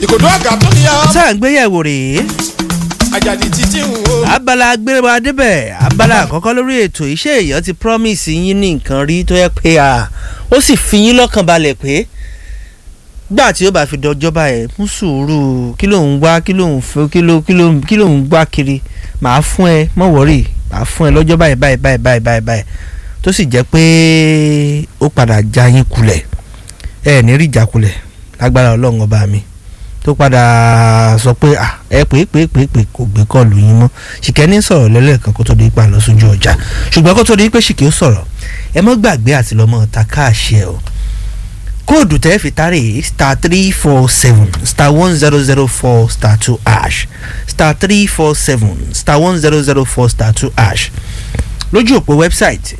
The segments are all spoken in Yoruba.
ìkòdó àgà tó ní ọ. tá à ń gbéyẹ̀wò rèé àjàdì títí ń wo. abala agbéra débẹ̀ abala àkọ́kọ́ lórí ètò iṣẹ́ èèyàn ti promise yín ní nǹkan rí tó yẹ pé à ó sì fi yín lọ́kàn balẹ̀ pé gbà tí ó bá fi dọjọ́ báyẹn mú sùúrù kí ló ń wá kí ló ń fẹ́ kí ló kí ló kí ló ń gbá kiri màá fún ẹ mọ̀ wọ́rì màá fún ẹ lọ́jọ́ báyìí báyìí báyìí báyìí báyìí báyìí tó sì jẹ́ pé ó padà já yín kulẹ̀ ẹ ní rí ìjákulẹ̀ lágbára ọlọ́run ọba mi tó padà sọ pé à ẹ pé pé pé pé kò gbé kọlù yín mọ́ ṣìkẹ́ ní sọ̀rọ̀ lẹ́lẹ́kan kó tó di ipa lọ sójú ọjà ṣùgbọ́n kó tó di pé ṣìkẹ́ ó sọ̀rọ̀ ẹ mọ́ gbàgbé àti lọ́mọ ta káàṣì ẹ o kóòdù tẹ́ fi tárè star three four seven star one zero zero four star two ash star three four seven star one zero zero four star two ash lójú òpó wẹ́bsáìtì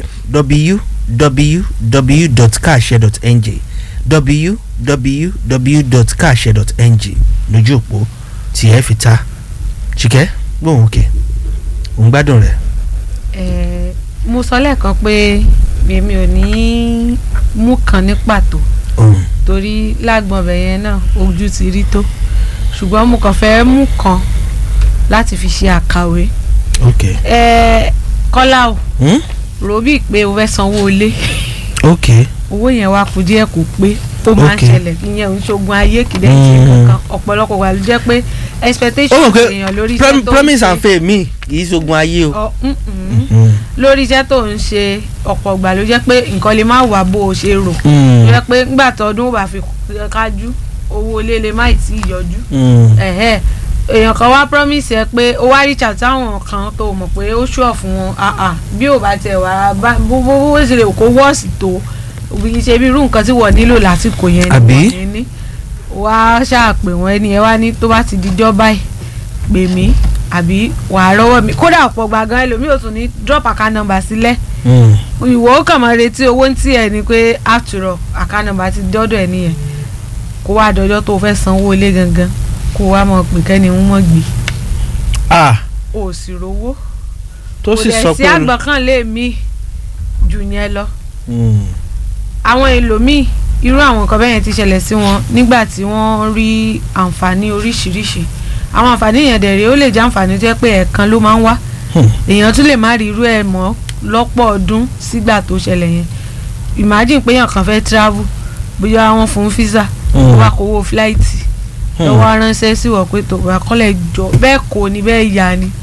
www.kaase.ng www.kaase.ng lójú òpó tí ẹ fi ta ṣìkẹ́ gbóhùn òkè òun gbádùn rẹ̀. Eh, mo sọ lẹ́ẹ̀kan pé èmi ò ní mú kan ní pàtó òun torí lágbọ̀n ọbẹ̀ yẹn náà ojú ti rí tó ṣùgbọ́n mo kàn fẹ́ mú kan láti fi ṣe àkàwé ok Eh, kọ́lá o hmm? rò bíi pé o fẹ́ sanwó ilé ok owó yẹn wá kù díẹ̀ kù pé ó máa ń Okay. ṣẹlẹ̀ ìyẹn ò ń ṣogun ayé kìdẹ́ ṣe Mm. kankan ọ̀pọ̀lọpọ̀ wà ló jẹ́ pé ó expectation mọ̀ pé èèyàn lórí prom- iṣẹ́ tó ń promise ṣe and faith mi kì í ṣogun ayé o. ọ mm, mm. Mm. lórí iṣẹ́ tó ń ṣe ọ̀pọ̀ ìgbà ló jẹ́ pé nǹkan lè má wà bó o ṣe rò Mm. ló jẹ́ pé ńgbà tọdún bá fi kájú owó ilé lè má tí ì yọjú Mm. ẹ̀hẹ́ èèyàn kan wá promise ẹ pé ó wá reach out táwọn kan tó mọ̀ pé ó ṣùọ̀ fún wọn ah ah bí ò bá tẹ̀ wá bá bó bó bó ṣe lè kó wọ́ọ̀sì tó òbí ṣe bí irú nǹkan tí wọ́n nílò lásìkò yẹn ni Àbí? wọ́n ní ní wá ṣàpè wọ́n ẹni ẹ wá ní tó bá ti dijọ́ báyìí pè mí àbí wàá rọ́wọ́ mi kódà ọ̀pọ̀ gbàgán ẹlòmíì ò tún ní drop account number sílẹ̀ Mm. ìwọ ó kàn máa retí owó ń tí ẹ ni pé after all account number ti dọ́dọ̀ ẹ nìyẹn kó wá dọjọ́ tó o fẹ́ sanwó ilé gangan kó wá mọ̀ pé kẹ́ni ń mọ̀ gbé ah o ò sì rówó tó sì kò sọ dẹ̀ sí pé. àgbọ̀kànlé mi jù yẹn lọ Mm. àwọn èlòmíì irú àwọn nǹkan bẹ́ẹ̀ yẹn ti ṣẹlẹ̀ sí wọn nígbà tí wọ́n rí àǹfààní oríṣiríṣi àwọn àǹfààní yẹn dẹ̀ rí ó lè jẹ́ àǹfààní tó yẹ pé ẹ̀ẹ̀kan ló máa ń wá Hmm. èèyàn tún lè má rí irú ẹ̀ mọ́ lọ́pọ̀ ọdún sígbà tó ṣẹlẹ̀ yẹn imagine pé èèyàn kan fẹ́ travel bóyá wọ́n fún visa Hmm. ó wá kówó flight Hmm. lọ́wọ́ aránṣẹ́ sí wọ̀ pé tó wà kọ́lẹ̀ jọ bẹ́ẹ̀ kò ní bẹ́ẹ̀ yá ni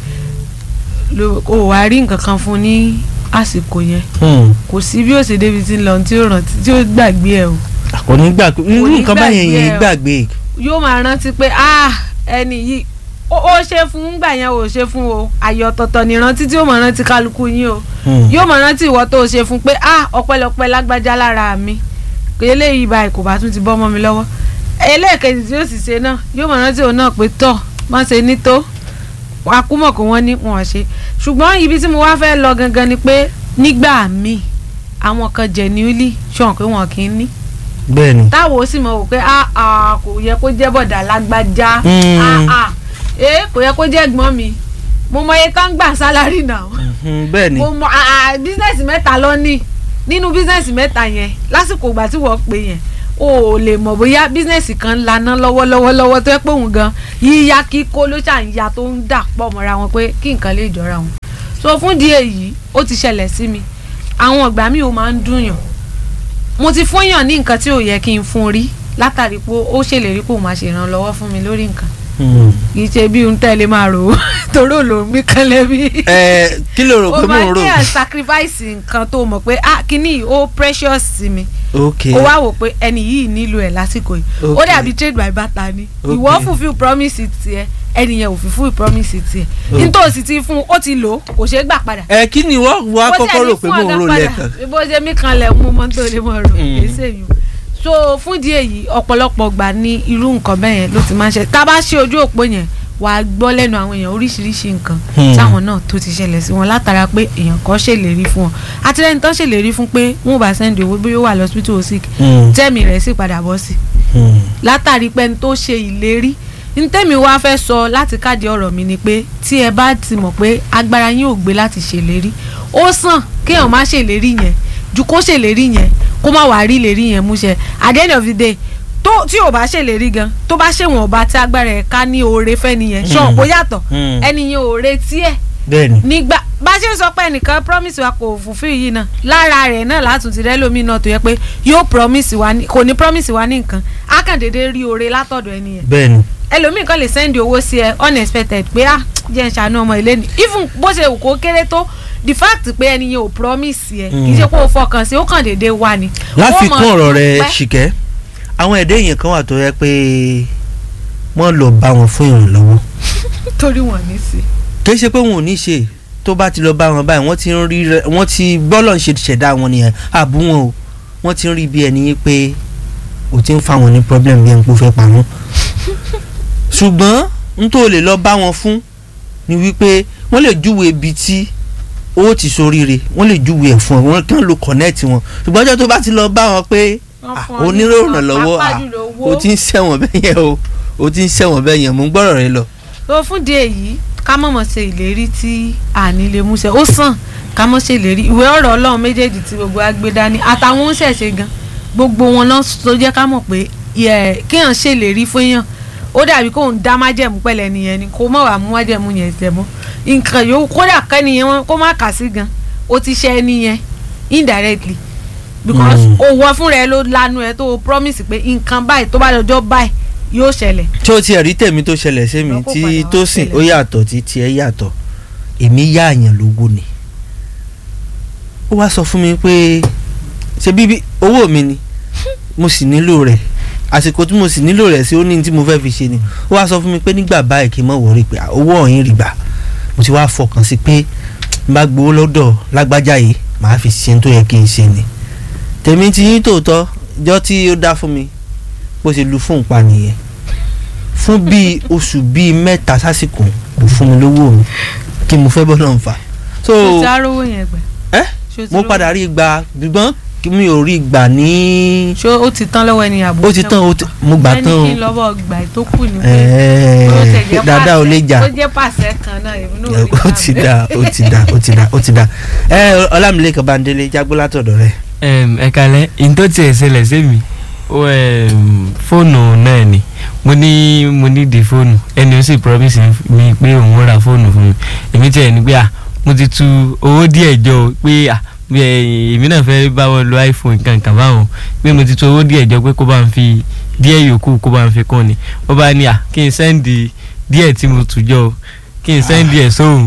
ló- o wà rí nǹkan kan fún ní àsìkò yẹn Mm. kò sí bí ó ṣe débi tí ń lọ tí ó rántí tí ó gbàgbé ẹ o kò ní gbàgbé irú ní nǹkan báyẹn gbàgbé yẹn ẹ o. gbàgbé. yóò máa rántí pé ah ẹni yìí ó ó ṣe fún gbà yẹn ò ṣe fún o àyè ọ̀tọ̀ọ̀tọ̀ ní rántí tí ó máa rántí kálukú yín o Mm. yóò máa rántí ìwọ tó o ṣe fún pé ah ọpẹ́lọpẹ́ lágbájá lára mi pé eléyìí báyìí kò bá tún ti bọ́ mọ́ mi lọ́wọ́ ẹlẹ́ẹ̀kejì tí ó sì ṣe náà yóò máa rántí òun náà pé tọ̀ má ṣe ní tó akúmọ̀ kó wọ́n ní wọn ṣe ṣùgbọ́n ibi tí mo wá fẹ́ lọ gangan ni pé nígbà míì àwọn kan genuinely ṣọ̀n pé wọn kì í ní bẹ́ẹ̀ni. táwo sì mọ̀ wò pé ah ah kò yẹ kó jẹ́ bọ̀dà lágbájá Mm. ah ah ee kò yẹ kó jẹ́ ẹ̀gbọ́n mi mo mọ iye tán gbà sálárì náà Mhm, bẹ́ẹ̀ni. mo mọ ah bísínẹ́sì mẹ́ta lọ ní nínú bísínẹ́sì mẹ́ta yẹn lásìkò ìgbà tí wọ́n pè yẹn o ò lè mọ̀ bóyá bísínẹ́sì kan ń laná lọ́wọ́lọ́wọ́ lọ́wọ́ tó yẹ pé òun gan yíya kíkó ló ṣà ń ya tó ń dà pọ̀ mọ́ra wọn pé kí nǹkan lè jọra wọn so fún di èyí ó ti ṣẹlẹ̀ sí mi àwọn ìgbà míì ó máa ń dùnyàn mo ti fún yàn ní nǹkan tí ò yẹ kí n fún rí látàrí pé ó ṣèlérí pé òun máa ṣèrànlọ́wọ́ fún mi lórí nǹkan Mm. kì í ṣe bí ohun tẹ́lẹ̀ máa rò ó torí ò ló ń mí kan lẹ́bí ẹ kí ló rò o pé mò máa ń rò. ní à sacrifice nǹkan tó mọ̀ pé ah kíní yìí ó precious sí mi ok ó wá wò pé ẹni yìí nílò ẹ̀ lásìkò yìí ó Okay. dàbí trade by barter ni Okay. ìwọ fulfill promise tiẹ̀ ẹni yẹn ò fulfill promise tiẹ̀ Okay. nítòsí ti fún ó ti lò ó kò ṣeé gbà padà. ẹ kí ni wọ́n wá Bó kọ́kọ́ tiẹ̀ ní rò pé fún mò ń ọ̀gá rò padà, lẹ́ẹ̀kan. bó ṣe mí kan lẹ̀ mú mọ́ tó lè mọ̀ rò Mm. èsè yìí so fún di èyí ọ̀pọ̀lọpọ̀ gbà ní irú nǹkan bẹ́ẹ̀ yẹn ló ti máa ń ṣe tá a bá ṣe ojú òpó yẹn wàá gbọ́ lẹ́nu àwọn èèyàn oríṣiríṣi nǹkan Hmm. táwọn náà tó ti ṣẹlẹ̀ sí wọn látara pé èèyàn kan ṣèlérí fún wọn àtìlẹ́yìn tán ṣèlérí fún pé wọn ò bá sẹ́ndì owó bí ó wà lọ́sibítù ó sick Mm. tẹ́mi rẹ̀ sì padà bọ́ sí Mm. látàrí pé n tó ṣe ìlérí ntẹ́mi wá fẹ́ sọ láti káàdì ọ̀rọ̀ mi ni pé tí ẹ bá ti mọ̀ pé agbára yín ò gbé láti ṣèlérí ó sàn kéèyàn má ṣèlérí yẹn ju kó ṣèlérí yẹn kó má wàá rí ìlérí yẹn múṣẹ at the end of the day tó tí ò bá ṣèlérí gan tó bá ṣèwọ̀n ọba tí agbára ẹ̀ ká ní oore fẹ́ nìyẹn ṣọ́ kó yàtọ̀ Mm. ẹni yẹn ò retí ẹ̀ bẹ́ẹ̀ni nígbà bá ṣe ń sọ pé ẹnìkan promise wa kò fulfill yìí náà lára rẹ̀ náà látún ti rẹ́lómi náà tó yẹ pé yóò promise wa ní kò ní promise wa ní nǹkan á kàn déédéé rí oore látọ̀dọ̀ ẹni yẹn bẹ́ẹ̀ni ẹlòmíì kan lè send owó sí ẹ unexpected pé ah jẹ́ ń ṣàánú ọmọ ilé ni even bó ṣe wù kó kéré tó the fact pé ẹni yẹn ò promise yẹ kì í ṣe pé ó fọkàn sí ó kàn déédéé wà ní. láfikún Ó mọ̀ ọ̀rọ̀ rẹ̀ dúpẹ́. ṣìkẹ́ àwọn ẹ̀dá èèyàn kan wà tó yẹ pé wọ́n lọ bá wọn fún ìrànlọ́wọ́ torí wọn ní sí. kì í ṣe pé wọn ò ní ṣe tó bá ti lọ bá wọn báyìí wọ́n ti ń rí rẹ- wọ́n ti bọ́lọ̀ ń ṣe ṣẹ̀dá wọn nìyẹn àbú wọn o wọ́n ti ń rí bí ẹni yín pé o ti ń fa wọn ní problem bí ẹni pé ó fẹ́ pa wọ́n ṣùgbọ́n n tó lè lọ bá wọn fún ni wípé wọ́n lè júwe ibi tí owó ti soríire wọ́n lè júwe ẹ̀ fún ọ wọ́n kàn lo connect wọn ṣùgbọ́n ọjọ́ tó bá ti lọ bá wọn pé ah, oníròràn lọ́wọ́ ah, o ti ń ṣẹ̀wọ̀n bẹ́ẹ̀ yẹn o o ti ń ṣẹ̀wọ̀n bẹ́ẹ̀ yẹn mò ń gbọ́rọ̀ rẹ lọ. tó fún di èyí ká mọ̀mọ́ ṣe ìlérí tí àní lè mú ṣe ó sàn ká mọ̀ ṣe ìlérí ìwé ọ̀rọ̀ ọlọ́run méjèèjì tí gbogbo agbé dání àtàwọn ń ṣẹ̀ṣẹ̀ gan gbogbo wọn lọ tó jẹ́ ká mọ̀ pé yẹ, kéèyàn ṣe ìlérí fún èèyàn ó dàbí kóun dá májẹ̀mú pẹ̀lẹ́ nìyẹn ni kó mọ̀ wá mú májẹ̀mú yẹn tẹ̀ mọ́ nǹkan yòówù kódà kẹ́niyẹn wọn kó má kà sí gan ó ti ṣe ẹni yẹn indirectly because Mm. òwò fúnra ẹ ló lanu ẹ tó promise pé nǹkan báyìí tó bá lọ́jọ́ báyìí yóò ṣẹlẹ̀ tí ó tiẹ̀ rí tèmi tó ṣẹlẹ̀ sí mi Lọ́kọ̀ tí padà wá tó sìn ṣẹlẹ̀. ó yàtọ̀ tí tiẹ̀ yàtọ̀ èmi yá àyàn lówó ni ó wá sọ fún mi pé ṣe bíbí owó mi ni mo sì nílò rẹ̀ àsìkò tí mo sì nílò rẹ̀ sí ó ní tí mo fẹ́ fi ṣe ni ó wá sọ fún mi pé nígbà báyìí kí n mọ̀ wọ́rí pé owó ọ̀hìn rí gbà mo ti wá fọkàn sí pé n bá gbowó lọ́dọ̀ lágbájá yìí màá fi ṣe ohun tó yẹ kí n ṣe ni tèmi ti yín tòótọ́ jọ́ tí ó dá fún mi bó ṣe lu fóun pa nìyẹn fún bíi oṣù bíi mẹ́ta sásìkò kò fún mi lówó mi kí mo fẹ́ bọ́lọ̀ ń fà. so ṣó ti arówó yẹn gbẹ. ẹ́ Ṣó ti mo rówó- padà rí gbà gbígbọ́n kí mi ò rí gbà ní. ṣó ó ti tán lọ́wọ́ ẹni àbò ó ti tán ó ti- mo gbà tán o ẹni kí n lọ́wọ́ gbà tó kù ní pé ẹ̀ẹ́ ó tẹ̀ jẹ́ dáadáa ò lè pàṣẹ- jà ó jẹ́ pàṣẹ kan náà èmi náà ò rí ó ti dá ó ti dá ó ti dá ó ti dá ẹ ọlámilẹ́kan bandele jágbó látọ̀dọ̀ rẹ̀ Em, ẹ kalẹ n tó tiẹ̀ ṣẹlẹ̀ sí mi ó em, fóònù náà ni mo ní mo ní di fóònù ẹni ó sì promise mi pé òun ó ra fóònù fún mi èmi tiẹ̀ ní pé à mo ti tu owó díẹ̀ jọ o pé à bí ẹ- èmi náà fẹ́ bá wọn lo iphone kankan báwọn pé mo ti tu owó díẹ̀ jọ pé kó bá ń fi díẹ̀ yòókù kó bá ń fi kún ni ó bá ní à kí n sẹ́ndì díẹ̀ tí mo tù jọ o kí n sẹ́ndì ẹ̀ sóhun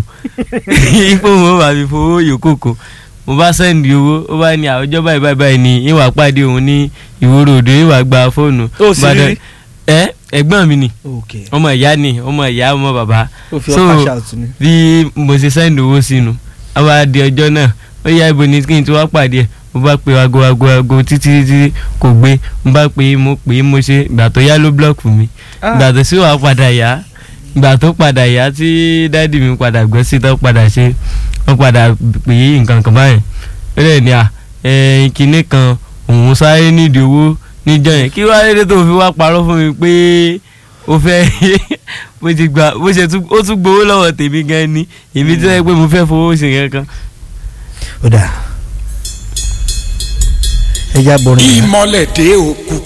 ipò wọn bá fi fowó yòókù kún mo bá sẹ́ndì owó ó bá ní àwùjọ báyìí báyìí báyìí ni ìwà pàdé òun ní ìwòrò òdo ìwà gba fóònù. Ó sì Ìbàdàn- rí? ẹ ẹ̀gbọ́n mi ni ok ọmọ ìyá ni ọmọ ìyá ọmọ bàbá ó fi So, ọ́ cash out ni. bí mo ṣe sẹ́ndì owó sínú a bá di ọjọ́ náà ó yá ibo ni kí n ti wá pàdé ẹ̀ mo bá pe aago aago aago títí títí kò gbé mo bá pe mo pè é mo ṣe ìgbà tó yá ló blọọkù mi ìgbà tó sì wàá padà yá ìgbà tó padà yá tí dáàdì mi padà gbọ́ sí tó padà ṣe wọ́n padà pè é nǹkan kan báyìí ó lè ní à ẹ kinní kan òun sáré nídìí owó níjọ́ yẹn kí wàá lédè tó fi wá parọ́ fún mi pé ó fẹ́ bó ti gba bó ṣe tún ó tún gbowó lọ́wọ́ tèmi gan ni èmi tí wọ́n yẹ pé mo fẹ́ fowó ṣe kankan. ó dà ẹ já bọrin yẹn. ìmọ̀lẹ̀ dé òkú